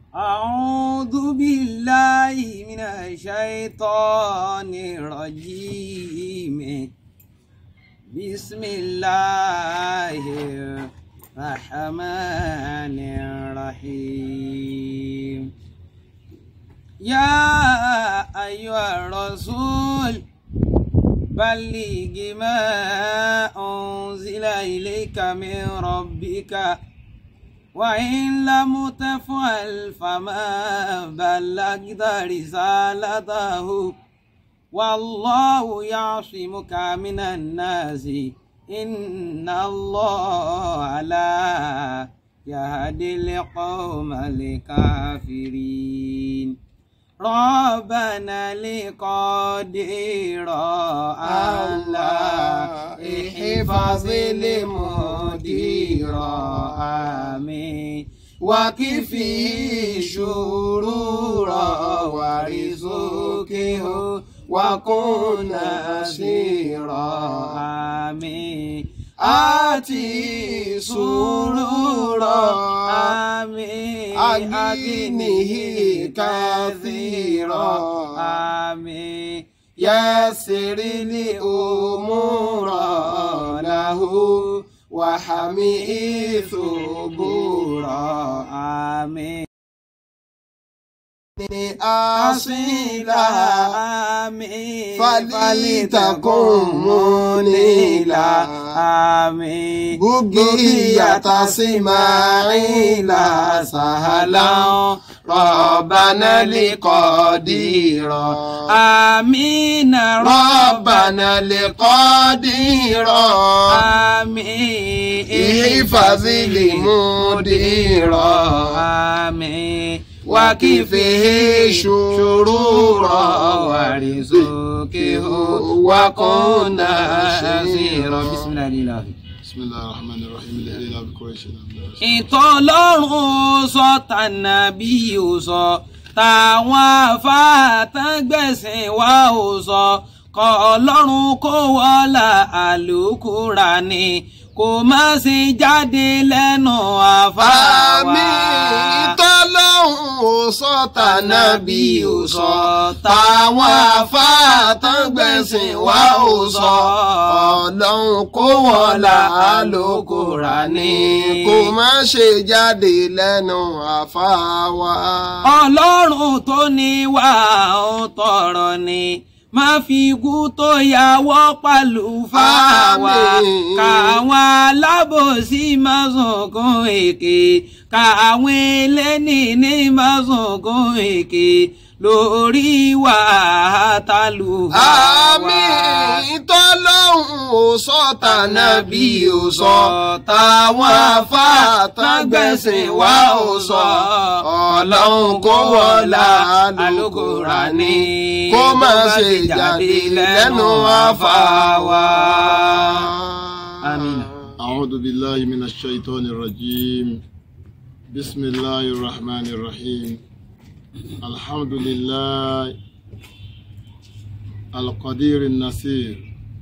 أعوذ بالله من الشيطان الرجيم بسم الله الرحمن الرحيم يا أيها الرسول بلغ ما أنزل إليك من ربك وإن لم تفعل فما بلغت رسالته والله يعصمك من الناس إن الله لا يهدي القوم الكافرين ربنا لقدير الله احفظ المدير آمين وكفي شرور ورزقه وكن نصيرا آمين آتي سرورا آمين أغنه كثيرا آمين يسر لي أمور له وحمي ثبورا آمين أصيلا آمين فلتكن منيلا آمين بقية سماعيل سهلا ربنا لقدير آمين ربنا لقدير آمين احفظ المدير آمين وكفه شرورا ورزقه وكن نصيرا بسم الله الرحمن بسم الله الرحمن الرحيم الهلال بقريش ìtọ́lọ́run sọ tànàbí ò sọ táwọn afáàtàgbẹ̀sìn wa ò sọ kọ́ ọlọ́run kó wọlá àlùkùrà ni kò má sì jáde lẹ́nu àfáà wa. àmín ìtọ́lọ́hún ò sọ tànàbí ò sọ táwọn afáàtàgbẹ̀sìn wa ò sọ ọlọ́run kó wọn là á lókòrà ní kó má ṣe jáde lẹ́nu àfáà wa. ọlọ́run tó ní wà ó tọrọ ni má fi ikú tó yàwọ́ pàlú fáwa Àmín. káwọn alábòsí má sunkún èké káwọn eléni ní má sunkún èké lórí wa tálù àmín ìtọ́lọ́hún ò sọ tànàbí ò sọ táwọn afáàtàgbẹ̀sìn wa ò sọ ọlọ́run kó wọlá Al-Qur'ani kó má ṣe jáde lẹ́nu àfàwà. Àmín. أعوذ بالله من الشيطان الرجيم بسم الله الرحمن الرحيم الحمد لله القدير النصير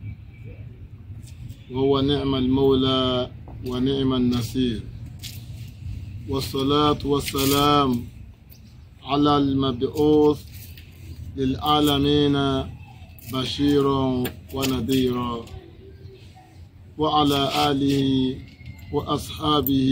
وهو نعم المولى ونعم النصير والصلاة والسلام على المبعوث للعالمين بشيرا ونذيرا وعلى آله وأصحابه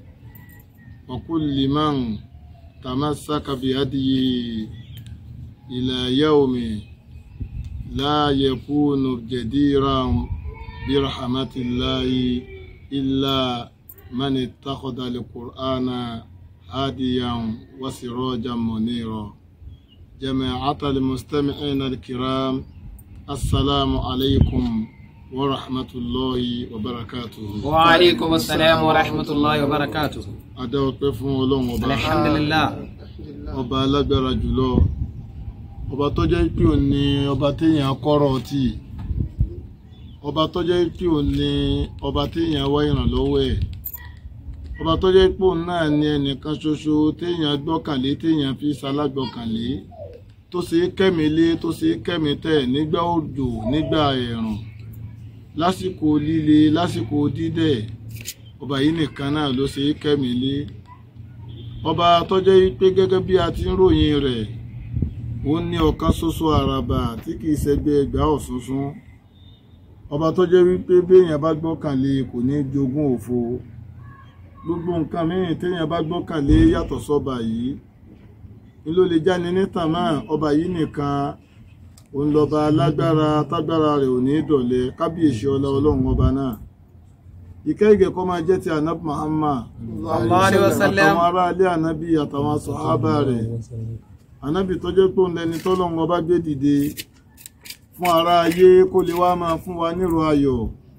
وكل من تمسك بهديه إلى يوم لا يكون جديرا برحمة الله إلا من اتخذ القرآن هاديا وسراجا منيرا جماعة المستمعين الكرام السلام عليكم ورحمة الله وبركاته wa alaikum assalam wa rahmatullahi wa barakatuh adá ọpẹ́ fún Ọlọ́run ọba alhamdulillah ọba alágbára jùlọ ọba tó jẹ́ pé òun ni ọba téèyàn kọ́rọ̀ tì ọba tó jẹ́ pé òun ni ọba téèyàn wá ìrànlọ́wọ́ ẹ̀ ọba tó jẹ́ pé òun náà ni ẹnìkan ṣoṣo téèyàn gbọ́kànlé téèyàn fi ṣalágbọ́kànlé tó ṣe é kẹ́milé tó ṣe é kẹ́mitẹ̀ nígbà òjò nígbà ẹ̀rùn lásìkò líle lásìkò dídẹ̀ ọba yìí nìkan náà ló ṣe é kẹ́milé ọba tó jẹ́ pé gẹ́gẹ́ bí a ti ń ròyìn rẹ̀ ó ní ọ̀kan ṣoṣo àràbà tí kìí ṣẹgbẹ́ ẹgbàá ọ̀ṣunṣun ọba tó jẹ́ wípé béèyàn bá gbọ́kànlé kò ní jogún òfo gbogbo nǹkan mìíràn téèyàn bá gbọ́kànlé yàtọ̀ sọ́ba yìí ni ló lè jáni nítàn náà ọba yìí nìkan òun lọ́ba lágbára tágbára rẹ̀ ò ní dọ̀lẹ́ kábíyèsí ọlá ọlọ́run ọba náà ìkẹ́ ìgẹ̀ kọ́ máa jẹ́ ti anab Muhammad Sallallahu alaihi wasallam. àtàwọn ará ilé ànábì àtàwọn sọ̀hábà rẹ̀ ànábì tó jẹ́ pé òun lẹni tọ́lọ́run ọba gbé dìde fún ara ayé kó lè wá máa fún wa nírò ayọ̀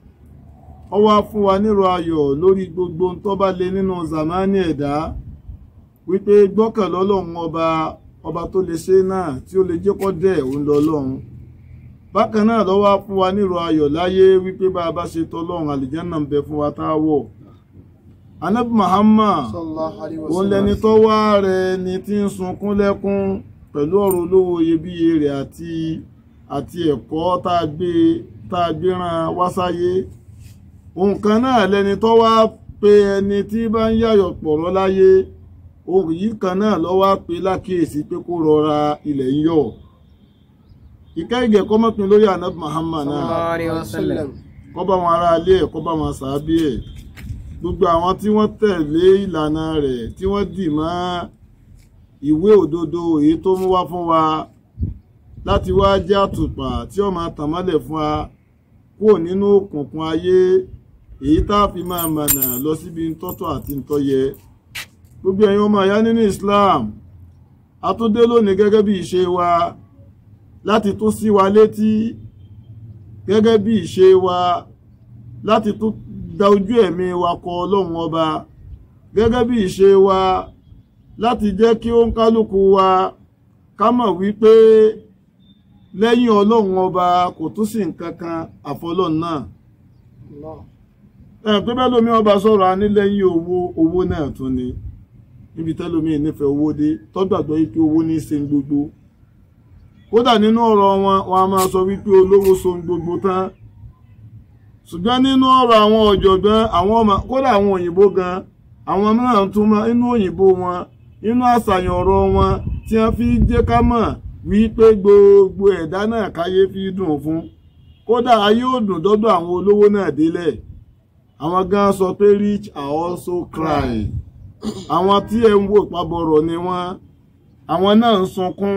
ó wá fún wa nírò ayọ̀ lórí gbogbo tó bá lè nínú zamani ẹ̀dá wípé gbọ́kànlọ́ Ọlọ́run ọba ọba tó lè ṣe náà tí ó lè jẹ́ kó dẹ̀ òun lọ́lọ́run bákan náà ló wá fún wa nírò ayọ̀ láyé wípé bá a bá ṣe tọ́lọ́run àlìjánà ń bẹ fún wa tá a wọ̀ anabi Muhammad òun lẹni tó wá rẹ̀ ni tí ń sunkún lẹ́kún pẹ̀lú ọ̀rọ̀ olówó iyebíye rẹ̀ àti àti ẹ̀kọ́ tá a gbé tá a gbé rán wá sáyé ohun kan náà lẹni tó wá pé ẹni tí bá ń yàyọ̀ pọ̀rọ̀ láyé ohun yìí kan náà ló wá pé lákìyèsí pé kó rọra ilẹ̀ ń yọ̀ ìkẹ́ ìgẹ̀ kọ́ mọ́pin lórí anabi Muhammad náà Sallallahu alaihi wasallam. kó bá wọn ará ilé ẹ̀ kó bá wọn sàábí ẹ̀ gbogbo àwọn tí wọ́n tẹ̀lé ìlànà rẹ̀ tí wọ́n dì mọ́ ìwé òdodo èyí tó mú wá fún wa láti wá jẹ́ àtùpà tí ó máa tàn mọ́lẹ̀ fún wa kúrò nínú òkùnkùn ayé èyí tá a fi máa mọ̀nà lọ síbi ntọ́tọ̀ àti ntọ́yẹ gbogbo ẹ̀yin ọmọ ìyá nínú Islam a tún dé lónìí gẹ́gẹ́ bí ìṣe wa láti tún sí wa létí gẹ́gẹ́ bí ìṣe wa láti tún da ojú ẹ̀mí wa kọ ọlọ́run ọba gẹ́gẹ́ bí ìṣe wa láti jẹ́ kí ó ń kálukú wa ká mọ̀ wípé lẹ́yìn ọlọ́run ọba kò tún sí nǹkan kan àfọlọ́run náà ẹ̀ pé bẹ́ẹ̀ lómi ọba sọ̀rọ̀ a ní lẹ́yìn owó owó náà tún ni níbi tẹ́lómi nífẹ̀ẹ́ owó dé tọ́gbàgbọ́ yìí pé owó ní í ṣe ń gbogbo kódà nínú ọ̀rọ̀ wọn wọn a máa sọ wípé olówó so ń gbogbo tán ṣùgbọ́n nínú ọ̀rọ̀ àwọn ọ̀jọ̀gbọ́n àwọn ọmọ kódà àwọn òyìnbó gan àwọn mìíràn tún mọ inú òyìnbó wọn inú àṣàyàn ọ̀rọ̀ wọn tí wọ́n fi jẹ́ ká mọ̀ wípé gbogbo ẹ̀dá náà káyé fi dùn fún kódà ayé ò dùn dọ́dọ̀ àwọn olówó náà délẹ̀ àwọn gan sọ pé rich are also cry àwọn tí ẹ ń wò pabọ̀rọ̀ ni wọ́n àwọn náà ń sunkún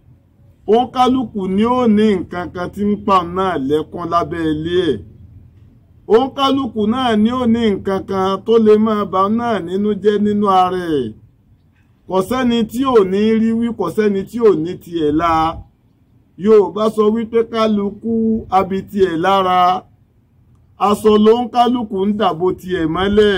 òun kálukú ni ó ní nǹkan kan tí ń pa náà lẹ́kún lábẹ́ ilé ẹ̀ òun kálukú náà ni ó ní nǹkan kan tó lè máa bà náà nínú jẹ́ nínú ara ẹ̀ kò sẹ́ni tí ò ní rí wí kò sẹ́ni tí ò ní tiẹ̀ la Yorùbá sọ wípé kálukú abi tiẹ̀ lára aṣọ ló ń kálukú ń dàbò tiẹ̀ mọ́lẹ̀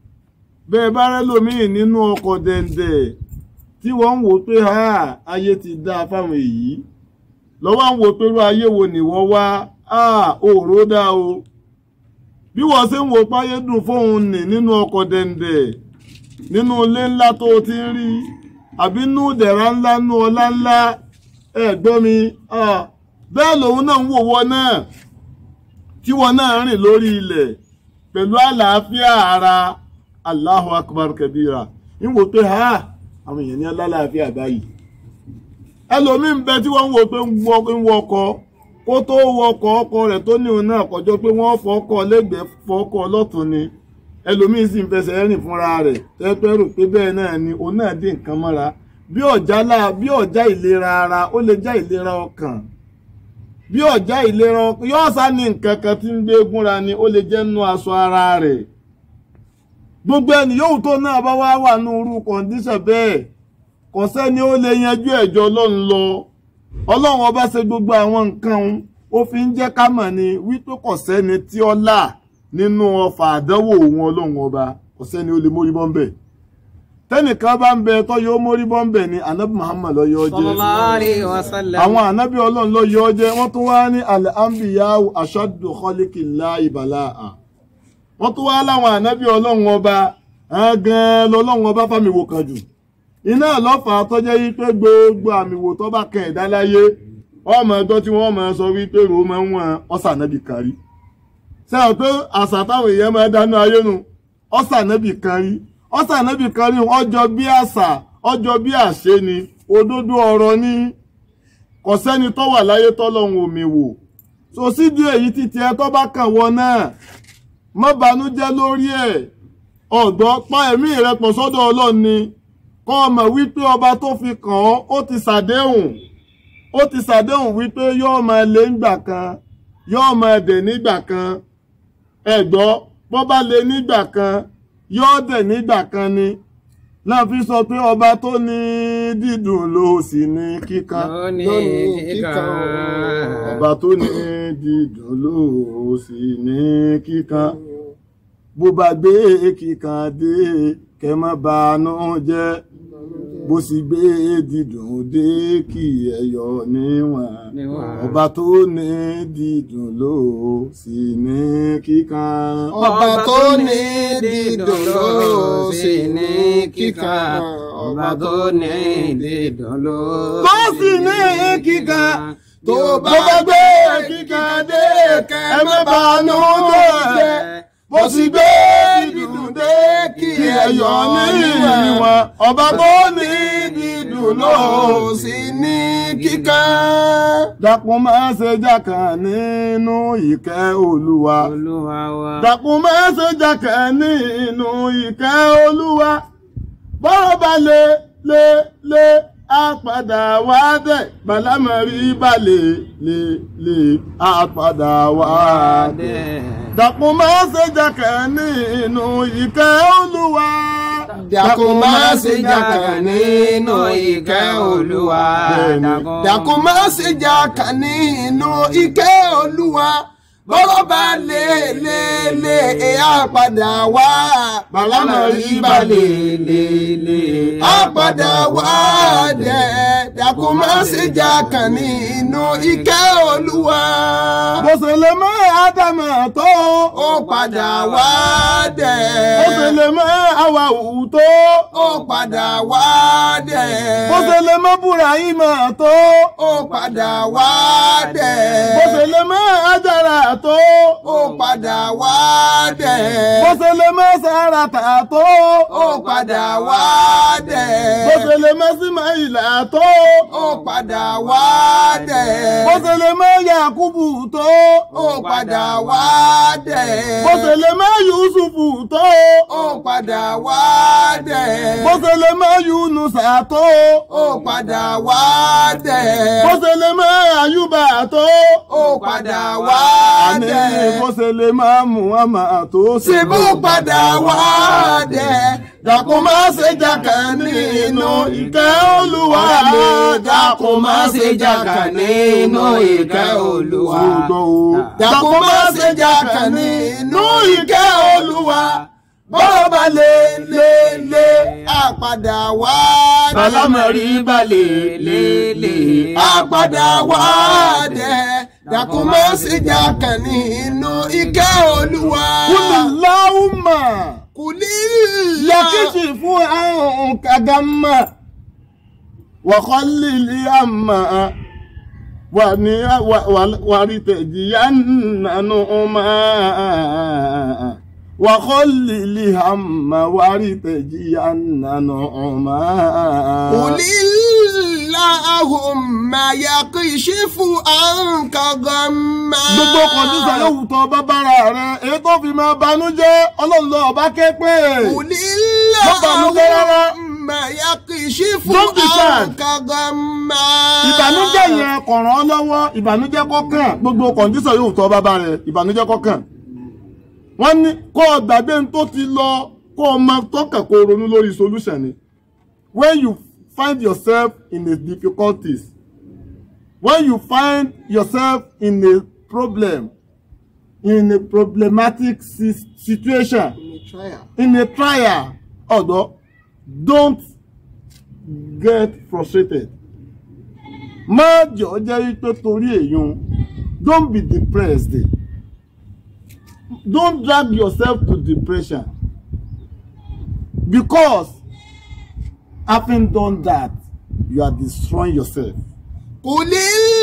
bẹ́ẹ̀ bá rẹ́ lómìn nínú ọkọ̀ dẹ̀ǹdẹ̀ tí wọ́n ń wò pé ha ayé ti dá fáwọn èyí lọ́wọ́ ń wò pé irú ayé wo ni wọ́n wá òòró dá o bí wọ́n ṣe ń wò páyé dùn fóun nì nínú ọkọ̀ dẹ̀ǹdẹ̀ nínú ilé ńlá tó o ti ń rí àbí nú dẹ̀ra ńlá nú ọlá ńlá ẹ gbọ́ mi bẹ́ẹ̀ lòun náà ń wò wọ́n náà tí wọ́n náà rìn lórí ilẹ̀ pẹ̀lú àlàáfíà ara Allahu akbar kabira ń wò pé ha àwọn èèyàn ní alálàáfíà báyìí ẹlòmíín bẹ tí wọ́n ń wò pé ń wọ ọkọ̀ kó tó wọ ọkọ̀ ọkọ̀ rẹ̀ tó ní òun náà kọjọ́ pé wọ́n fọkọ̀ lẹ́gbẹ̀ẹ́ fọkọ̀ lọ́tún ni ẹlòmíín sì ń fẹsẹ̀ rìn fúnra rẹ̀ tẹ́pẹ́ rò pé bẹ́ẹ̀ náà ni òun náà dín nǹkan mọ́ra bí ọ̀já láà bí ọ̀já ìlera ara ó lè já ìlera ọkàn bí ọ̀já ìlera ọkàn yóò sá ní nǹkan kan tí ń gbé gúnra ni ó lè jẹ́ nú aṣọ ara rẹ̀ gbogbo ẹni yóò tó náà bá wá wà ní irú kọ̀ǹdíṣàn bẹ́ẹ̀ kò sẹ́ni ó lè yanjú ẹ̀jọ́ ọlọ́run lọ ọlọ́run ọba ṣe gbogbo àwọn nǹkan òun ó fi ń jẹ́ ká mọ̀ ni wípé kò sẹ́ni tí ó là nínú ọfà àdánwò òun ọlọ́run ọba kò sẹ́ni ó lè mórí bọ́m̀bẹ̀ tẹ́nìkan bá ń bẹ tó yóò mórí bọ́m̀bẹ̀ ni anabi muhammad ló yọ jẹ́ Sallallahu alaihi wasallam. àwọn anabi ọlọ́run ló yọ jẹ́ wọ́n tún wá ní al-anbiya'u ashaddu khalqillahi bala'a wọ́n tún wá láwọn anabi ọlọ́run ọba gan lọ́lọ́run ọba fámiwò kan jù iná lọ́fà tó jẹ́ wípé gbogbo àmìwò tó bá kàn ẹ̀dá láyé ọmọ ẹgbọ́ tí wọ́n máa sọ wípé rò ó máa ń wọ̀n ọ̀sànẹ́bì kan rí sẹ́wọ̀n pé àṣà táwọn èèyàn máa dáná ayé nu ọ̀sànẹ́bì kan rí ọ̀sà ànábì kan rí ọjọ́ bí àṣà ọjọ́ bí àṣẹ ni òdodo ọ̀rọ̀ ni kò sẹ́ni tó wà láyé tọ́lọ́hun omi wò so sídìí èyí títí ẹ tó bá kàn wọ náà má banújẹ́ lórí ẹ̀ ọ̀dọ́ pa ẹ̀mí rẹ pọ̀ sọ́dọ̀ ọlọ́run ni kọ́ ọmọ wípé ọba tó fi kàn ọ́ ó ti ṣàdéhùn ó ti ṣàdéhùn wípé yóò máa lé ńgbà kan yóò máa dẹ̀ nígbà kan ẹ̀gbọ́ bọ́ bá lé nígbà kan yóò dẹ̀ nígbà kan ni náà fi sọ pé ọba tó ní dídùn ló sì ní kíkan lónìí kíkan ọba tó ní dídùn ló sì ní kíkan bó bá gbé kíkan dé kẹ́ má banú jẹ́ bó sì gbé dídùn dé kí ẹyọ níwọ̀n ọba tó ní dídùn ló sì ní kíkan. ọba tó ní dídùn ló sì ní kíkan ọba tó ní dídùn ló tó sì ní kíkan tó bó bá gbé kíkan dé kẹ́ má banú jẹ́ bó sì gbé dídùn dé kí ẹyọ níwọ̀n ọba tó ní dídùn ló sì ní kíkan. dákun má ṣe jákàn nínú ìkẹ́ olúwa. olúwa wa dákun má ṣe jákàn nínú ìkẹ́ olúwa. bọ́rọ̀ bá lé lé lé á padà wá dẹ̀ bàlámọ̀rí bá lè lè lè á padà wá dẹ̀. dákun má ṣe jákàn nínú ìkẹ́ olúwa. dákun má ṣe jákàn nínú ìkẹ́ olúwa dákun má ṣe jákàn nínú ìkẹ́ olúwa bọ́rọ̀ bá lé lé lé ẹ̀ á padà wá bàlámọ̀rí bá lè lè lè á padà wá dẹ̀ dákun má ṣe jákàn nínú ìkẹ́ olúwa bó ṣe lè mọ́ ádámà tó. ó padà wá dẹ̀ bó ṣe lè mọ́ àwàwù tó. ó padà wá dẹ̀ bó ṣe lè mọ́ búráhímà tó. ó padà wá dẹ̀ bó ṣe lè mọ́ ájára tó. ó padà wá dẹ̀ bó ṣe lè mọ́ sàràtà tó. ó padà wá dẹ̀ bó ṣe lè mọ́ símáìlà tó. ó padà wá dẹ̀ bó ṣe lè mọ́ yakubu tó. ó padà wá dẹ̀ bó ṣe lè mọ́ yusufu tó. ó padà wá dẹ̀ bó ṣe lè mọ́ yunusa tó. ó padà wá dẹ̀ bó ṣe lè mọ́ ayuba tó. ó padà wá àní dẹ̀ bó ṣe lè mọ́ muhammad tó. ṣe bó padà wá dẹ̀ dákun má ṣe jákàn nínú ìkẹ́ olúwa dákun má ṣe jákàn nínú ìkẹ́ olúwa dákun má ṣe jákàn nínú ìkẹ́ olúwa bọ́rọ̀ bá lé lé lé àpàdà wá dẹ̀ Bàlámọ̀rí bá lè lè lè. àpàdà wá dẹ̀ dákun má ṣe jákàn nínú ìkẹ́ olúwa Kúlìláhùmà kùlílà yàkìsì fún àrùn kàgámà wàkọ́lìlì àmà wà ní wàrí tẹ̀jìyà nánú ọmọ wàkọ́lìlì àmà wàrí tẹ̀jìyà nánú ọmọ. kùlílàhùnmá yàkìsífù àǹkà gàmà. gbogbo kọ̀dísà yóò wù tọ́ bábára rẹ̀ èyí tó fi máa banújẹ́ ọlọ́run lọ ọba ké pé. kùlílàhùnmá yàkìsífù Don't be sad. àǹkà gàmà. ìbànújẹ́ yẹn kò ràn ọ́ lọ́wọ́ ìbànújẹ́ kọ́kàn gbogbo kọ̀ǹdíṣàn yóò tọ́ bàbá rẹ̀ ìbànújẹ́ kọ́kàn. wọ́n ní kó o gbàgbé ní tó ti lọ kó o máa tọ́kàn kó o ronú lórí solution ni. when you find yourself in a difficulties when you find yourself in a problem in a problematic si- situation in a trial ọ̀dọ́ don't get frustrated má jọ jẹ́ wípé torí èèyàn don't be depressed don't drag yourself to depression because having done that you are destroying yourself قل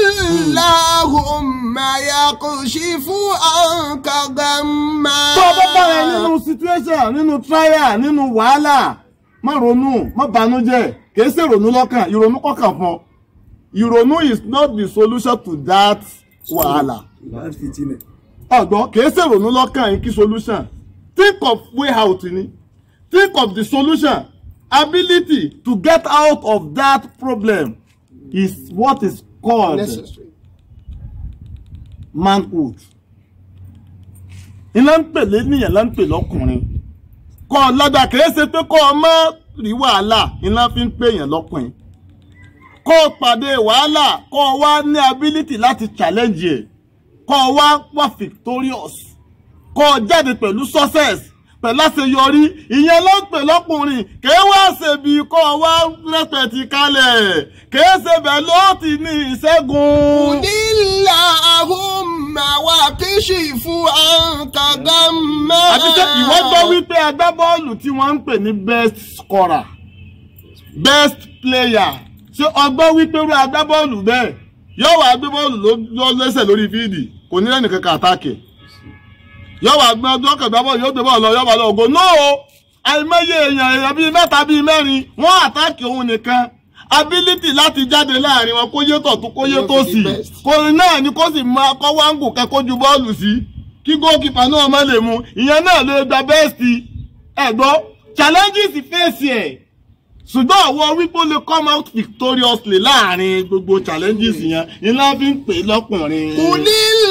اللهم يكشف عنك غما tó o bá bára ẹ nínú situation nínú trial nínú wàhálà má ronú má banújẹ́ kìí ṣe ìrònú lọ́kàn ìrònú kọkàn fún ọ ìrònú is not the solution to that wàhálà ọgbọ́n kìí ṣe ìrònú lọ́kàn yìí kí solution think of way out ni think of the solution ability to get out of that problem is what is called necessary. manhood iná ń pè lénìyàn ló ń pè lọ́kùnrin kọ́ ọ lọ́dà kìí ṣe pé kọ́ ọ má rí wàhálà iná fi ń pèèyàn lọ́kùnrin kọ́ ọ pàdé wàhálà kọ́ ọ wá ní ability láti challenge ẹ̀ kọ́ ọ wá wá victorious kọ́ ọ jáde pẹ̀lú success pẹ̀lú àṣeyọrí ìyẹn ló ń pè lọ́kùnrin kìí wá ṣe bí kọ́ ọ wá rẹpẹ̀tì kalẹ̀ kìí ṣe bẹ́ẹ̀ ló ti ní ìṣẹ́gun. قل اللهم وكشف عنك غما àti pé ìwọ gbọ́ wípé agbábọ́ọ̀lù tí wọ́n ń pè ní best scorer best player ṣé ọgbọ́n wípé irú agbábọ́ọ̀lù bẹ́ẹ̀ yóò wá gbé bọ́ọ̀lù ló lẹ́sẹ̀ lórí fíìdì kò ní lẹ́nu kankan àtàkì yóò wá gbé ọdún ọkọ̀ ìgbà bọ́ọ̀lù yóò gbé bọ́ọ̀lù lọ yóò wá lọ ògo nóò àìmọye èèyàn èèyàn bíi mẹ́ta bíi mẹ́rin wọ́n àtàkì òun nìkan ability láti jáde láàrin wọn kó yé tọ̀tún kó yé tó sì kò náà ni kó sì máa kọ́ wáńgù kẹ́kọ́ ju bọ́ọ̀lù sí kí gókìpà náà má lè mu ìyẹn náà lè gba bẹ́ẹ̀sì ẹ̀gbọ́n challenges fèsì ẹ̀ ṣùgbọ́n àwọn wípé ó lè come out victoriously láàrin gbogbo challenges yẹn iná fi ń pè é lọ́kùnrin. قل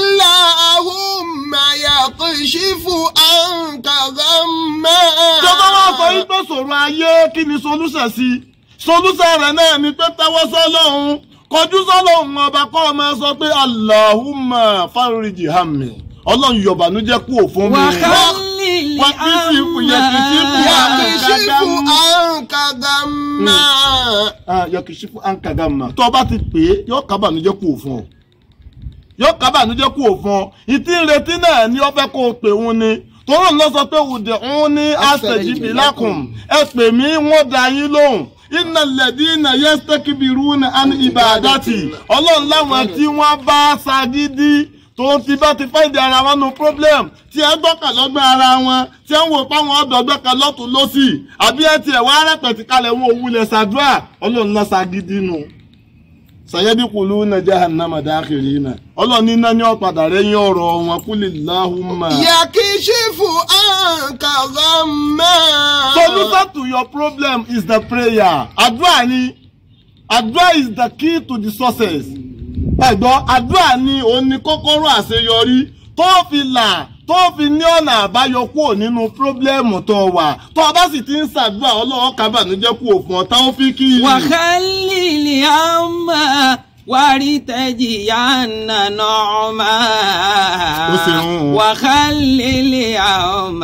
اللهم يكشف عنك غما tó bá wá sọ wípé sọ̀rọ̀ ayé kí ni solúsẹ̀ sí solúsẹ̀ rẹ̀ náà ni pé tẹ́wọ́ sọ́lọ́hún kọjú sọ́lọ́hún ọba kọ́ ọ máa sọ pé Allahumma fariji hammi ọlọ́run yọ̀bànújẹ́ kú òfun mi. وخلي Wá kí sí ipò yẹ kí sí ipò يكشف عنك غما yọkìsífù ankadama tó o bá ti pè é yóò kábànújẹ́ kú òfun ọ yóò kábànújẹ́ kú òfun ọ ìtí ìrètí náà ni ó fẹ́ kó o pè wọn ni tòun lọ sọ pé òde òun ní àṣẹjìbì lákùn ẹ pè mí wọ́n dá yín lóhùn iná lẹ̀dí iná yẹ́sítẹ́kìbìrú ní àní ìbàdàtì ọlọ́run láwọn tí wọ́n bá ṣagídí tó ti bá ti fáìdì ara wọn nu problem tí ẹ gbọ́kàn lọ́gbọ́n ara wọn tí ẹ ń wò páwọn ọ̀dọ́ gbọ́kàn lọ́tún lọ́sì àbí ẹ tiẹ̀ wá rẹpẹ̀tì kalẹ̀ wọn òwúlẹ̀ ṣàdúrà ọlọ́run náà ṣagídí nu sayẹ́díkùlù náà jahannama dákìrì náà ọlọ́run ní náà ní ọ̀padà rẹ̀ yín ọ̀rọ̀ wọn kúlì láhùnmá. يكشف عنك غما solution to your problem is the prayer àdúrà ni àdúrà is the key to the success ẹ̀gbọ́n àdúrà ni òun ni kọ́kọ́rọ́ àṣeyọrí tó fi là tó fi ní ọ̀nà àbáyọ kúrò nínú pírọ́blẹ́mù tó wà tó o bá sì ti ń ṣàdúrà ọlọ́wọ́ kábàánújẹ́ kú òfin ọ̀tá ó fi kí i. وخلي الهم ولتجين نعما Ó ṣe ń. وخلي الهم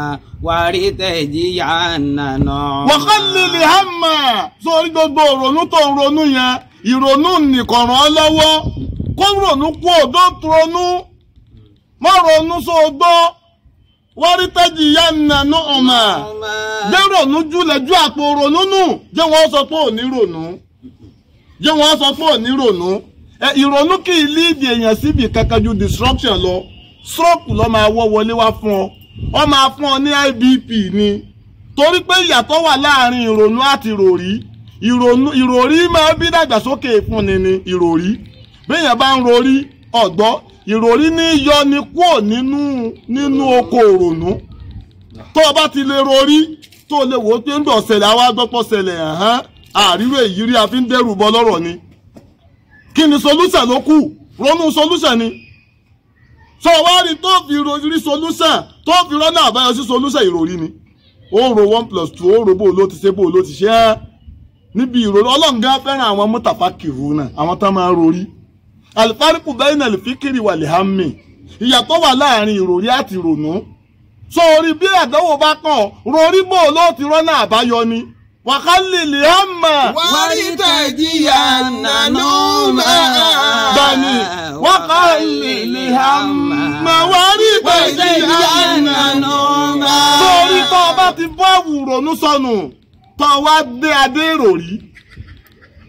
ولتجين نعما wàhálìlì hàmà sórí gbogbo ìrònú tó ń ronú yẹn ìrònú nìkan ràn ọ́ lọ́wọ́ kó ronú kú òdó ronú má ronú sóògbó wọ́n rí tẹ́jì yá nànú ọ̀mà jẹ́ ronú júlẹ̀ ju àpò ronú nù jẹ́ wọ́n sọ pé ò ní ronú jẹ́ wọ́n sọ pé ò ní ronú ẹ ìrònú kì í líìdì èèyàn síbi kankan ju destruction lọ stroke ló máa wọ́ wọlé wá fún ọ ọ máa fún ọ ní IBP ni torí pé ìyàtọ̀ wà láàrin ìrònú àti ìròrí ìrònú ìròrí máa bí dàgbàsókè ìfúnni ni ìròrí béèyàn bá ń rorí ọ̀gbọ́ ìròrí ní yọ ni kúò nínú nínú oko òrònú tó o bá ti lè rorí tó o lè wò ó pé ń bọ̀ ṣẹlẹ̀ àwa gbọ́pọ̀ ṣẹlẹ̀ hàn àríwé ìyírí a fi ń dẹ́rù bọ lọ́rọ̀ ni kí ni solution ló kù ronú solution ni sọ wá rí tó fi rí solution tó fi rọ́nà àbáyọ sí solution ìròrí ni ó ro one plus two ó ro bó ló ti ṣe bó ló ti ṣe é níbi ìròrí ọlọ́run gan fẹ́ràn àwọn mọ́tàfà kìrù náà àwọn tó máa ń rorí alifariku bẹ́ẹ̀ náà lè fi kiri wà lè hàmì ìyàtọ̀ wà láàrin ìròrí àti ìrònú sórí bí àdánwò bá kàn rorí bò ló ti rọ́nà àbáyọ ni wàhálì lè hàmà ولتجين نعما bẹ́ẹ̀ni wàhálì lè hàmà wàrí tẹ̀yí àná sórí tó o bá ti bọ́ àwùrọ̀nù sọnù tó o wá dé adé ìròrí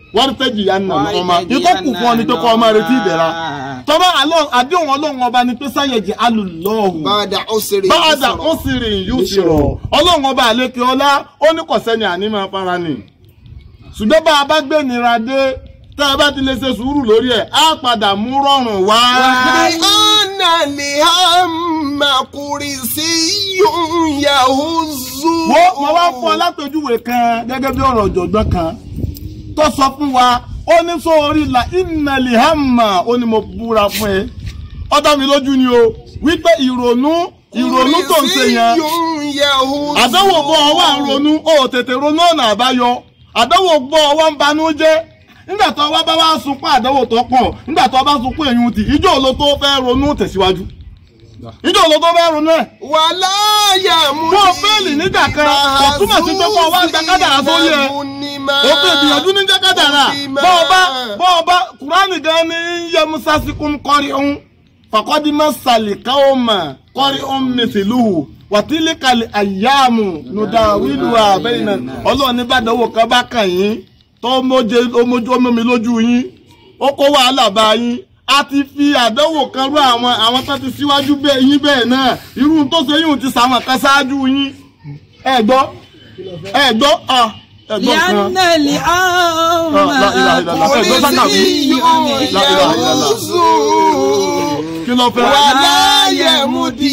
wọ́n tẹ́jì ya nà ọmọ ikọ́ kù fún ọ ni pé kọ́ ọmọ retí ìdẹ̀ra tọ́ba àdéhùn ọlọ́run ọba ni pé sáyẹ̀jì alùlọ́ọ̀hù bàdà ó ṣeré báàdà ó sì rìn yóò sì rọ̀ ọlọ́run ọba àlékè ọlá ó ní kọ̀sẹ́ni àní máa fara nì ṣùgbọ́n bá a bá gbé nira dé tá a bá ti lè ṣe sùúrù lórí ẹ̀ á padà mú rọrùn wá. Anna li hamma kursiyyun yahuzzu. wo mo wá fún ọ látọjúwe kan gẹ́gẹ́ bí ọ̀rọ̀ ọ̀jọ̀gbọ́n kan tó sọ fún wa ó ní sóorí la ìnàlì hàmà ó ní mo búra fún ẹ ó dá mi lójú ni o wípé ìrònú ìrònú tó ń ṣe yẹn Kursiyyun yahuzzu. àdánwò bọ́ ọ wà ń ronú ó tètè ronú ọ̀nà àbáyọ àdánwò bọ́ ọ wá ń banú jẹ́ nígbà tó wá bá wá sunkún àdánwò tó pọ̀ nígbà tó bá sunkún èyí ti ìjọ ló tó fẹ́ ronú tẹ̀síwájú ìjọ ló tó fẹ́ ronú ẹ̀ wàlá yàmú. bó o fẹ́ẹ̀lì nígbà kan kò túmọ̀ sí pé kó o wá gba kádàrá sórí ẹ̀ o fi ìgbìyànjú ní jẹ́ kádàrá bó o bá bó o bá kúránì gan ni yẹ musa sikun kọrí ohun fàkọ́dímọ̀ sàlìkà ó mà kọrí ohun mẹsìlúhù wàtílíkàlì àyàmù nùdà wílù àbẹ́yìn náà ọlọ́run ní bàdánwò kan bá kàn yín tó mójú omi lójú yín ó kó wàhálà bá yín a ti fi àdánwò kan rú àwọn àwọn tó ti síwájú bẹ́ẹ̀ yín bẹ́ẹ̀ náà irú tó ṣe yín ti sàwọn kan ṣáájú yín ẹ gbọ́ ẹ gbọ́ ọ ẹ gbọ́ kan. لأن الأمر لا إله إلا الله. ẹ gbọ́ sákà mi. La ilaha illallah. kí ló fẹ́. wàlá yàmú di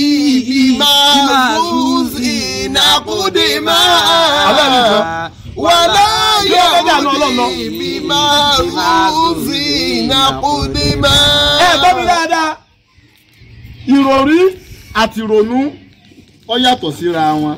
ìmàzúzì nàkúdìmá. Alẹ́ mi sọ. wàlá Kí ló fẹ́ dànù yàmú Ọlọ́run lọ? di ìmàzúzì nàkúdìmá. ẹ gbọ́ mi dáadáa ìròrí àti ìrònú ó yàtọ̀ síra wọn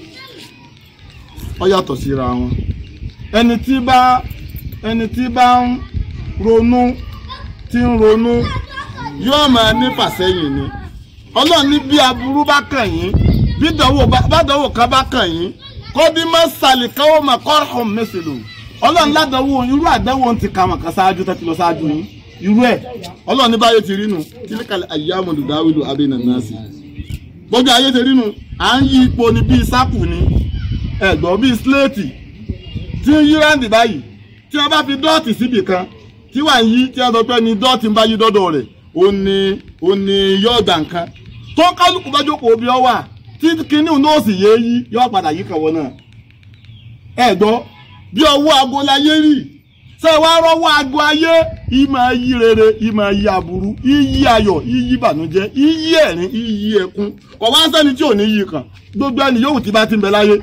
ó yàtọ̀ síra wọn ẹni tí bá ẹni tí bá ń ronú tí ń ronú yóò máa ní fàsẹ́yìn ni ọlọ́run ní bí aburú bá kàn yín bí dánwò bá bá dánwò kan bá kàn yín kọ́dí má sàlìkáwọ́ mà kọ́rọ̀hún mẹ́sìlò ọlọ́run ládánwò irú àdánwò ti kà wọ́n kan ṣáájú tó ti lọ ṣáájú yín irú ẹ̀ ọlọ́run ní báyé ti rí nu kílíkàlẹ̀ àyàmù lùdáwìlù abẹ́nà náà sí gbogbo ayé ti rí nu à ń yí ipò ní bíi sápù ni ẹ̀gbọ́n bíi sléètì tí ń yí ráǹdì báyìí tí wọ́n bá fi dọ́ọ̀tì síbì kan tí wà ń yí tí wọ́n sọ pé ní dọ́ọ̀tì ń bá yí dọ́dọ̀ rẹ̀ ó ní ó ní yóò gbà nǹkan tó kálukú bá jókòó bí ọ wà tí kinní náà sì yé yí yóò padà yí kàwọ́ náà ẹ̀gbọ́n bí ọwọ́ aago láyé rí ṣé wàá rọ́wọ́ aago ayé ìmọ̀ yí rere ìmọ̀ yí aburú iyí ayọ̀ iyí ìbànújẹ́ iyí ẹ̀rín iyí ẹkún kò wá sẹ́ni tí ò ní yí kan gbogbo ẹni yòówù tí bá ti ń bẹ láyé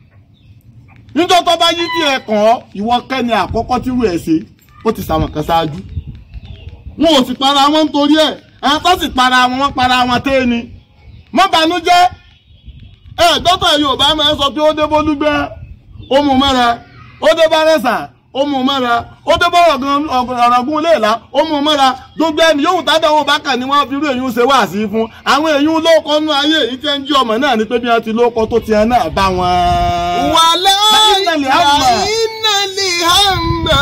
níjọ́ tó bá yí tí ẹ kàn ọ́ ìwọ kẹ́ni àkọ́kọ́ tírú ẹ̀ ṣe ó ti sàwọn kan ṣáájú wọn ò sì para wọn nítorí ẹ̀ àwọn tó sì para wọn wọn para wọn tẹ́ ni mọ́ banújẹ́ ẹ dọ́tà Yorùbá máa ń sọ pé ó dé bólúgbẹ́ ó mú mẹ́ra ó dé bárẹ́sà ó mú mẹ́ra ó dé bọ́rọ̀ gan ọ̀rọ̀gún léèlá ó mú mẹ́ra gbogbo ẹni yóò tádàwọ̀ bákà ni wọ́n fi irú èyí ń ṣe wá sí fún àwọn èyí ń lóko nú ayé èyí tí ń jí ọmọ náà ni pé bí wọ́n ti lóko tó ti hàn náà bá wọn. wàlá Innal hamma. ìnàlì hàmà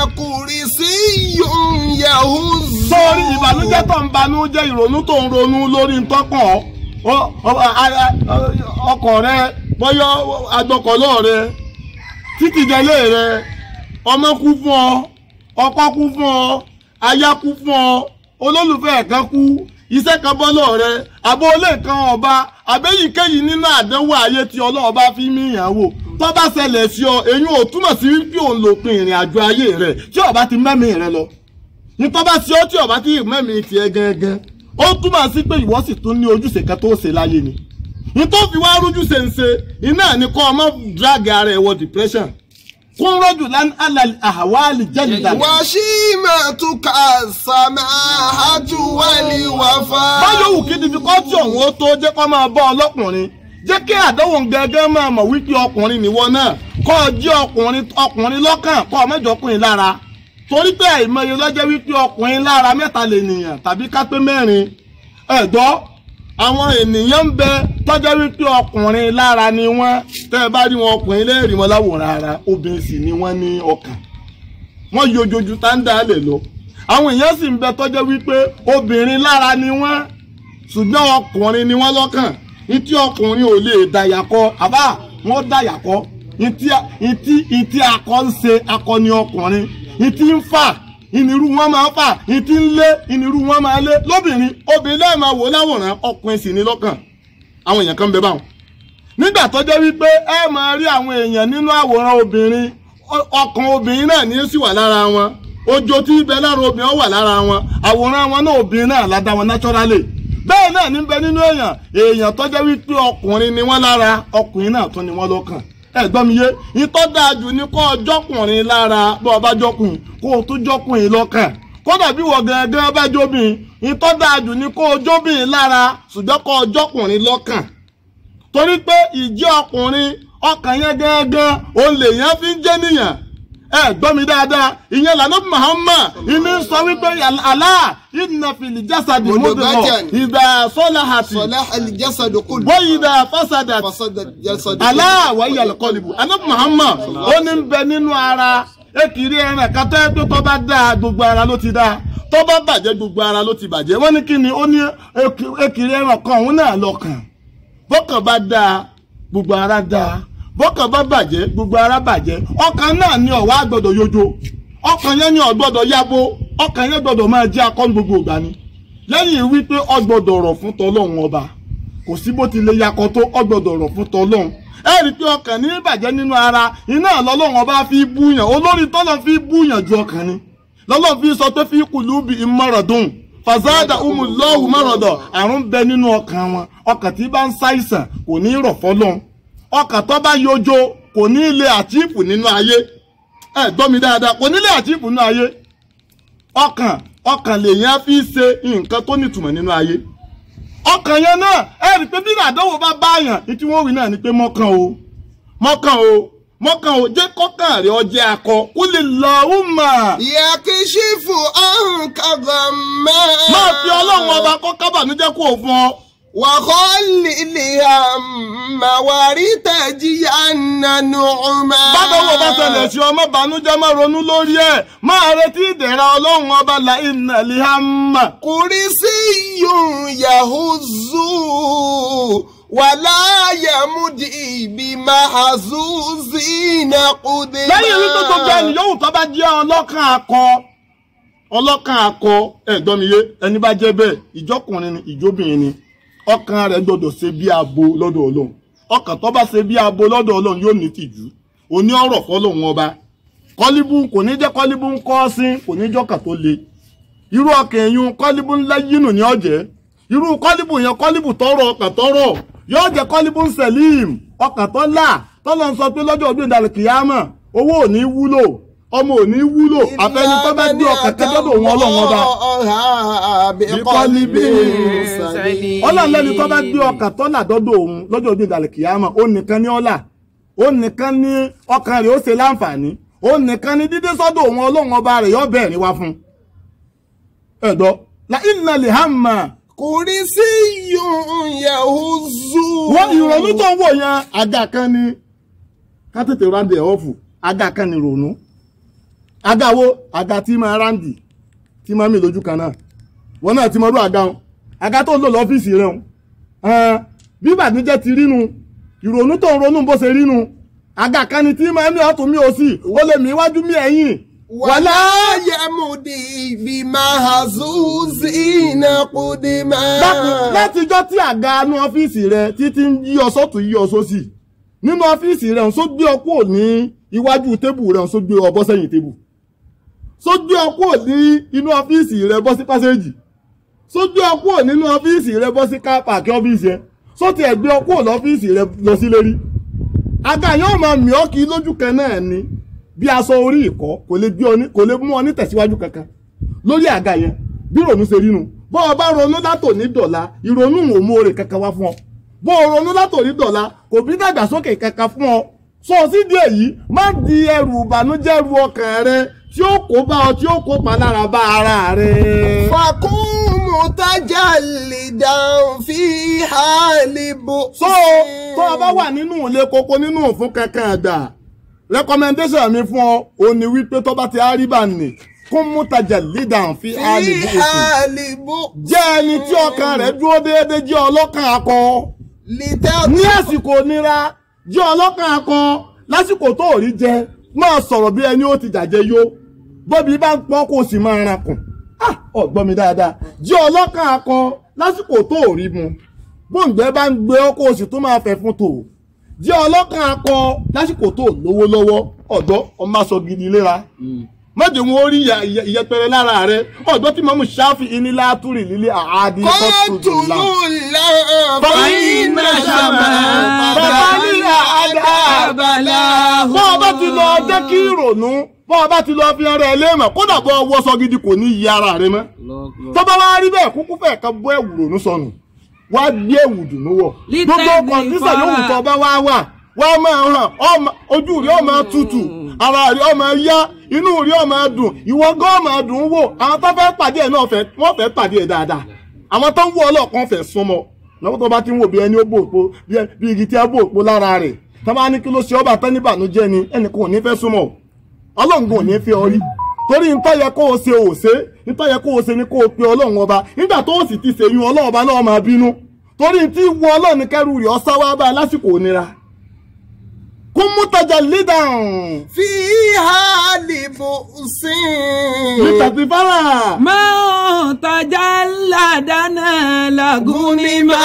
kursiyyun yahuzzu. sórí ìbànújẹ́ tó ń banújẹ́ ìrònú tó ń ronú lórí ntọ́kàn ọ- ọ- a- a- ọkọ̀ rẹ bọ́yọ́ agbọ́kọ̀lọ́ rẹ títí jẹlé rẹ ọmọ kú fún ọ ọkọ kú fún ọ aya kú fún ọ olólùfẹ́ kan kú iṣẹ́ kan bọ́ lọ́ọ̀ rẹ àbọ̀ olè kan ọba àbẹ́yìíkéyìí nínú àdánwò ayé tí ọlọ́ọ̀bá fi mí ìyàwó tó bá ṣẹlẹ̀ sí ọ èyí ò túmọ̀ sí wípé òun lòpin ìrìn àjò ayé rẹ tí ọba ti mẹ́mìí rẹ lọ nítorí bá ṣe ó tí ọba tí mẹ́mìí tiẹ̀ gẹ́gẹ́ ó túmọ̀ sí pé ìwọ sì tún ní ojúṣe kan tó ṣe láyé ni nítorí fi wá rújú ṣe ń ṣe iná ní kọ́ ọmọ drag ara ẹ̀ wọ depression kún rọ́jù lán alàlì àwálì jẹ́lìdà wàṣímàtúkà sàmáhàtú wálé wàfà. báyọ̀ wù kí difficulty ọ̀hún ó tó jẹ́ kó máa bọ́ ọlọ́kùnrin jẹ́ kí àdánwò gẹ́gẹ́ máa mọ̀ wípé ọkùnrin nìwọ náà kọ́ ọ jẹ́ ọkùnrin ọkùnrin lọ́kàn kọ́ ọ mẹ́jọ ọkùnrin lára torí pé àìmọye lọ́jọ́ wípé ọkùnrin lára mẹ́ta lè nìyàn tàbí ká pé mẹ́rin ẹ̀gbọ́ àwọn ènìyàn ń bẹ tọ́jọ́ wípé ọkùnrin lára ni wọ́n tẹ́ ẹ bá rí wọn ọkùnrin lẹ́rìí wọn láwòrán ara obìnrin sì ni wọ́n ní ọkàn wọ́n yojoju tá ń dá lè lọ àwọn èèyàn sì ń bẹ tọ́jọ́ wípé obìnrin lára ni wọ́n ṣùgbọ́n ọkùnrin ni wọ́n lọ́kàn ní tí ọkùnrin ò lè dàyàkọ àbá wọn dàyàkọ ní tí ní tí akọ ń ṣe akọni ọkùnrin ìtí ń fà ìnirú wọn máa fà ìtí ń lé ìnirú wọn máa lé lóbìnrin obìnrin lẹ́ẹ̀ máa wò láwòrán ọkùnrin sì ní lọ́kàn àwọn èèyàn kan ń bẹ báwọn nígbà tó jẹ́ wípé ẹ máa rí àwọn èèyàn nínú àwòrán obìnrin ọ- ọkàn obìnrin náà ní í sì wà lára wọn ojo tí ibẹ̀ lára obìnrin ó wà lára wọn àwòrán wọn náà obìnrin náà ládá wọn naturally bẹ́ẹ̀ náà ní bẹ nínú èèyàn èèyàn tó jẹ́ wípé ọkùnrin ni wọ́n lára ọkùnrin náà tún ni wọ́n lọ́kàn ẹ gbọ́ mi yé ìtọ́ dáa jù ní kó o jọ́kùnrin lára bó o bá jọ́kùnrin kó o tún jọ́kùnrin lọ́kàn kódà bí wọ́n gangan bá jóbìn ìtọ́ dáa jù ní kó o jóbìn lára ṣùgbọ́n kó o jọ́kùnrin lọ́kàn torí pé ìjẹ́ ọkùnrin ọkàn yẹn gángan òun lèèyàn fi ń jẹ́ nìyàn ẹ gbọ́ mi dáadáa ìyẹn lànà Muhammad ìní sọ wípé Allah inna fil jasadi mudghah Mudghatan. idha salahati صلاح الجسد كله wa idha fasadat فسد الجسد Allah wa hiya al-qalbu àná Muhammad ó ní ń bẹ nínú ara ekiri ẹran kátó ẹ pé tó bá dáa gbogbo ara ló ti dáa tó bá bàjẹ́ gbogbo ara ló ti bàjẹ́ wọ́n ní kí ni ó ní eki- ekiri ẹran kan òun náà lọ́kàn bọ́kàn bá dáa gbogbo ara dáa bọ́kàn bá bàjẹ́ gbogbo ara bàjẹ́ ọkàn náà ni ọ̀wá gbọ́dọ̀ yojo ọkàn yẹn ni ó gbọ́dọ̀ yabo ọkàn yẹn gbọ́dọ̀ máa jẹ́ akọ́ni gbogbo ìgbà ni lẹ́yìn wípé ó gbọ́dọ̀ rọ̀ fún tọlọ́run ọba kò sí bó ti lè yakọ tó ó gbọ́dọ̀ rọ̀ fún tọlọ́run ẹ rí i pé ọkàn ní bàjẹ́ nínú ara iná lọ́lọ́run ọba fi búyàn olórí tọ́lọ́ fi búyàn ju ọkàn ni lọ́lọ́run fi sọ pé fi kùlùbì ìmọ̀rọ̀dùn fàzádà umùlọ́hùn mọ̀rọ̀dọ̀ àrùn bẹ nínú ọkàn wọn ọkàn tí bá ń ṣàìsàn kò ní rọ̀ fọ́lọ́run ọkàn tó bá yojo kò ní ilé àtìpù nínú ayé ẹ gbọ́ mi dáadáa kò ní ilé àtìpù nínú ayé ọkàn ọkàn lèèyàn fi ṣe nǹkan tó nítumọ̀ nínú ayé ọkàn yẹn náà ẹ rí i pé bí àdánwò bá báyàn ní tí wọ́n wí náà ni pé mọ́kàn o mọ́kàn o mọ́kàn o jẹ́ kọ́kàn rẹ̀ ọjẹ́ akọ kó lè lọ ó mà يكشف عنك غما máa fi ọlọ́run ọba kọ́ kábàánújẹ́ kó o fún ọ. وخل الهم ولتجين نعما bádọ́wọ́ bá ṣẹlẹ̀ sí ọmọ bànújẹ́ má ronú lórí ẹ̀ máa retí ìdẹ̀ra ọlọ́run ọba la iná lihama. كرسي يهز ولا يمدي بمحزوز قدما lẹ́yìn wípé gbogbo ẹni yòówù tó bá jẹ́ ọlọ́kàn akọ ọlọ́kàn akọ ẹ̀gbọ́n mi yé ẹni bá jẹ́ bẹ́ẹ̀ ìjọkùnrin ni ìjóbìnrin ni ọkàn rẹ̀ gbọ́dọ̀ ṣe bí abo lọ́dọ̀ ọlọ́run ọkàn tó bá ṣe bí abo lọ́dọ̀ ọlọ́run yóò ní tìjú òní ọ̀rọ̀ fọlọ́run ọba kọ́líbù kò ní jẹ́ kọ́líbù ń kọ́ sí kò ní jọ́kà tó le irú ọkàn ẹ̀yún kọ́líbù ńlá yínú ní ọ̀jẹ́ irú kọ́líbù yẹn kọ́líbù tọrọ ọkàn tọrọ yóò jẹ́ kọ́líbù ń sẹ̀líìm ọkàn tó là tọ́lọ́ ń sọ pé lọ́jọ́ ọdún ìdàlẹ̀ kìyàmọ̀ owó ò ní wúlò ọmọ ò ní wúlò àfẹni tó bá gbé ọkàn kẹjọ́dọ̀ òun ọlọ́run ọba بقلب سليم. سليم ọlọ́run lẹ́ni tó bá gbé ọkàn tó là dọ́dọ̀ òun lọ́jọ́ ọdún ìdàlẹ̀ kìyàmọ̀ ó nìkan ní ọlà ó nìkan ní ọkàn rẹ̀ ó ṣe láǹfààní ó nìkan ní dídé sọ́dọ̀ òun ọlọ́run ọba rẹ̀ yóò bẹ̀rẹ̀ wá fún ẹ̀dọ́ la inna lè hàmà كرسي يهز wọ́n ìrònú tó ń wò yẹn àga kan ni ká tètè rándì ẹ̀ ọ̀fù àga kan ni ìrònú àga wo àga tí máa rándì tí máa mì lójú kan náà wọn náà ti mọ irú àga wọn àga tó ń lò lọ́fíìsì rẹ̀ wọn bí ìbànújẹ́ ti rínu ìrònú tó ń ronú bó ṣe rínu àga kan ni tí máa mì ọ̀tún mì òsì ó lè mì iwájú mì ẹ̀yìn ولا يمدي بمحزوز قدما dákun látijọ́ tí àga inú ọ́fíìsì rẹ títí ń yí ọ sọ́tún yí ọ sósì nínú ọ́fíìsì rẹ ọ̀hún só gbé ọ kúrò ní iwájú tébù rẹ ọ̀hún só gbé ọ bọ́ sẹ́yìn tébù só gbé ọ kúrò ní inú ọ́fíìsì rẹ bọ́ sí pásẹ́jì só gbé ọ kúrò nínú ọ́fíìsì rẹ bọ́ sí kápákí ọ́fíìsì ẹ só tiẹ̀ gbé ọ kúrò lọ́fíìsì rẹ lọ sí lérí àga yóò máa mì ọ́ kí lójú kan náà ni bí aṣọ orí ìkọ́ kò lè gbé ọ ní kò lè mú ọ ní tẹ̀síwájú kankan lórí àga yẹn bí ìrònú ṣe rínu bọ́ ọ bá ronú látò ní dọ̀la ìrònú ò mú oore kankan wá fún ọ bọ́ ọ ronú látò ní dọ̀la kò bí dàgbàsókè kankan fún ọ sọ sídìí èyí má di ẹrù ìbànújẹ́ ru ọkàn rẹ tí ó kó bá ọ tí ó kó pa lára bá ara rẹ. فكن متجلدا في حال بؤس so tó o bá wà nínú ilé koko nínú òfin kankan àgbà recommendation mi fún ọ ò ní wípé tó bá ti á rí bá nì kún mútajà leader fi àlè في bó òsì حال بؤس jẹ́ ẹni tí ọkàn rẹ̀ dúró déédéé jẹ́ ọlọ́kàn akọ ní لتكن àsìkò nira jẹ́ ọlọ́kàn akọ lásìkò tó ò rí jẹ máa sọ̀rọ̀ bí ẹni ó ti jàjẹ yó bóbi bá ń pọ́n kó o sì máa rankùn ah ọ̀gbọ́n mi dáadáa jẹ́ ọlọ́kàn akọ lásìkò tó ò rí mu bóńgbẹ́ bá ń gbé ọ kó o sì tún máa fẹ́ fún tò jẹ́ ọlọ́kàn akọ lásìkò tó ò lówó lọ́wọ́ ọ̀dọ́ ọmọ aṣọ gidi léra mọ̀jẹ̀ wọn ó rí ìyà- ìyà- ìyẹpẹrẹ lára rẹ ọ̀dọ́ tí mọ̀mú ṣáfì ìnílá túrì lílé àádì kọ́tùlù kọ́tùlù fàyínà sàmà bàbá nílà àdá bọ́ ọ bá ti lọ jẹ́ kí ìrònú bọ́ ọ bá ti lọ fi ara ẹ léèmọ̀ kódà bọ́ ọwọ́ sọ gidi kò ní yí ara rẹ mọ́ tó bá wá rí bẹ́ẹ̀ kúkú fẹ́ kan bọ́ ẹ̀wù rònú sọnù wá gbé ẹ̀wù dùnú wọ̀ Lítẹ̀lé gbogbo kọ̀ǹtísà fara. yòówù tó bá wá wà wá máa hàn ọmọ- ojú rí ọmọ tutù ara rí ọmọ yá inú rí ọmọ dùn ìwọ gan ọmọ dùn ún wò àwọn tó fẹ́ pàdé ẹ̀ náà fẹ́- wọ́n fẹ́ pàdé ẹ̀ dáadáa àwọn tó ń wọ ọlọ́ọ̀kan fẹ́ súnmọ́ lọ́wọ́ tó bá ti ń wò bí ẹni ó bò òpó bí ẹ- bí igi tí a bò òpó lára rẹ̀ tó bá ní kí ló ṣe ọba tán níbànújẹ́ ni ẹnìkan ò ní fẹ́ súnmọ́ ọlọ́run ò ní fi ọ rí torí ntọ́ yẹ kó o ṣe ò ṣe ntọ́ yẹ kó o ṣe ni kó o pe ọlọ́run ọba nígbà tó o sì ti ṣèyún ọlọ́run ọba náà máa bínú torí tí wọ ọlọ́run ní kẹrù rẹ̀ ọ̀sá wá bá a lásìkò ònira kún mú tajà lídàn fi hàlìbù sí. lítàtí fara máa tajà ládàáná làgùnìmá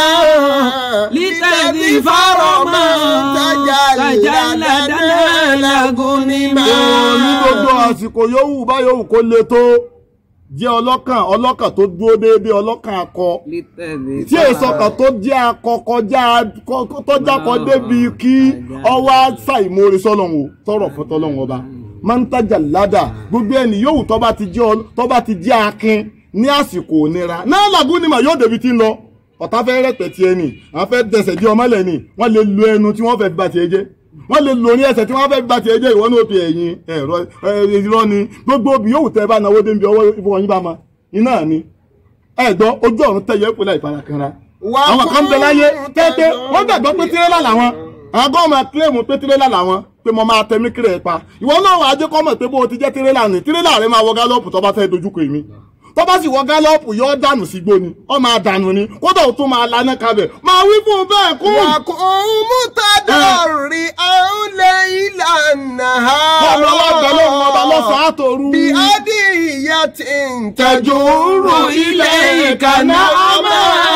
lítẹ̀dí fárọ̀mọ́ tajà ládàáná làgùnìmá. ní gbogbo àsìkò yòówù bá yòówù kó le tó jẹ́ ọlọ́kàn ọlọ́kàn tó dúró déédéé ọlọ́kàn akọ tí èso kan tó jẹ́ akọ kọjá kọ- tó jákọ débi kí ọwọ́ ṣàìmórí sọ́lọ́hún o tọrọ fún tọ́lọ́hún ọba máa ń tajà ládà gbogbo ẹni yòówù tó bá ti jẹ́ ọ- tó bá ti jẹ́ akin ní àsìkò ònira náà làgùn ni mà yóò débi tí ń lọ ọ̀tá fẹ́ rẹ̀pẹ̀ tiẹ̀ nì àwọn fẹ́ dẹsẹ̀ di ọmọlẹ̀ nì wọ́n lè lo ẹnu tí wọ́n fẹ́ fi ba tiẹ̀ jẹ́ wọ́n lè lo ní ẹsẹ̀ tí wọ́n fẹ́ fi ba tiẹ̀ jẹ́ ìwọ ní òbí ẹ̀yìn ẹ̀rọ irọ́ ni gbogbo obì yòówù tẹ́ bá náwó débi ọwọ́ ìfowóyín bá ma iná ni ẹ̀gbọ́n ojú ọ̀run tẹ̀yẹ pé láì farakanra Wà àwọn kan bẹ láyé fún tẹ́tẹ́ tẹ̀dọ̀. wọ́n gbàgbọ́ pé tirẹ́là làwọn àwọn gan máa kílèmù pé tirẹ́là làwọn pé mo máa tẹ̀mí kiri ẹ̀ pa ìwọ náà wàá jẹ́ kọ́ mọ̀ pé bó o ti jẹ́ tirẹ́là ni tirẹ́là rẹ máa wọ gálọ́ọ̀pù tó bá fẹ́ dojúkọ èmi tó bá sì wọ gálọ́ọ̀pù yóò dànù sígbó ni ó máa dànù ni kódà ó tún máa laná kabẹ̀ máa wí fún un bẹ́ẹ̀ kú. wà kún mútàdọ̀rì àúlẹ̀ ìlànà ọ̀rọ̀ ọlọ́gbẹ́ ló ń ọba lọ́sàn-án àtòru. bí adìyẹ ti ń tẹ̀júrù ilé ìkànnà ọmọ.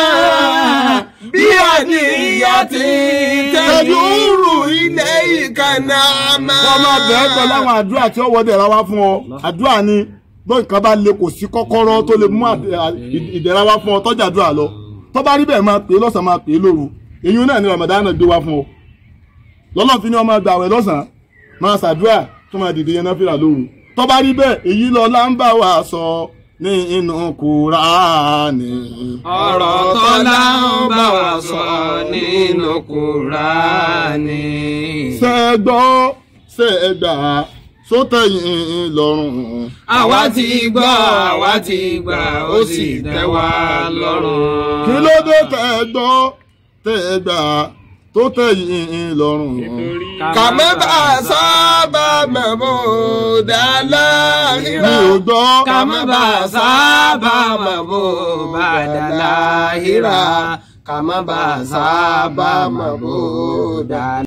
bí adìyẹ ti ń tẹ̀júrù ilé ìkànnà àmà. wọ́n máa bẹ̀ẹ́ pẹ̀lú àwọn àdúrà tí ó wọ́n dẹ̀ra wá fún ọ àdúrà ni bó nǹkan bá le kò sí kọ́kọ́rọ́ tó lè mú àdẹ- à- ì- ìdẹ̀ra wá fún ọ tọ́jà àdúrà lọ tó bá rí bẹ́ẹ̀ máa pè é lọ́sàn-án máa pè é lóru èyí náà ni Ramadan gbé wá fún ọ lọ́lọ́ fi ní ọmọ àgbà àwẹ̀ lọ́sàn-án máa ṣàdúrà tó máa dìde yẹn náfìlà lóru tó bá rí bẹ́ẹ̀ èyí lọ là ń bá wa sọ ní inú Kùránì. ọ̀rọ̀ tọ́lá ń bá wa sọ nínú Kùránì. ṣẹ́gbọ́ ṣẹ́gbà sótẹ̀yìn lọ́rùn. àwa ti gbọ́ àwa ti gbà ó sì tẹ́ wa lọ́rùn. kí ló dé tẹ́ ẹ gbọ́ tẹ́ ẹ gbà tó tẹ̀yìn lọ́rùn. kàmẹ́ bá a sábà mẹ́mọ́ dàlá mi ìrà. ò gbọ́ ká má bàa sábà mọ̀ bó bá dà láhìrà ká má bàa sábà mọ̀ bó dà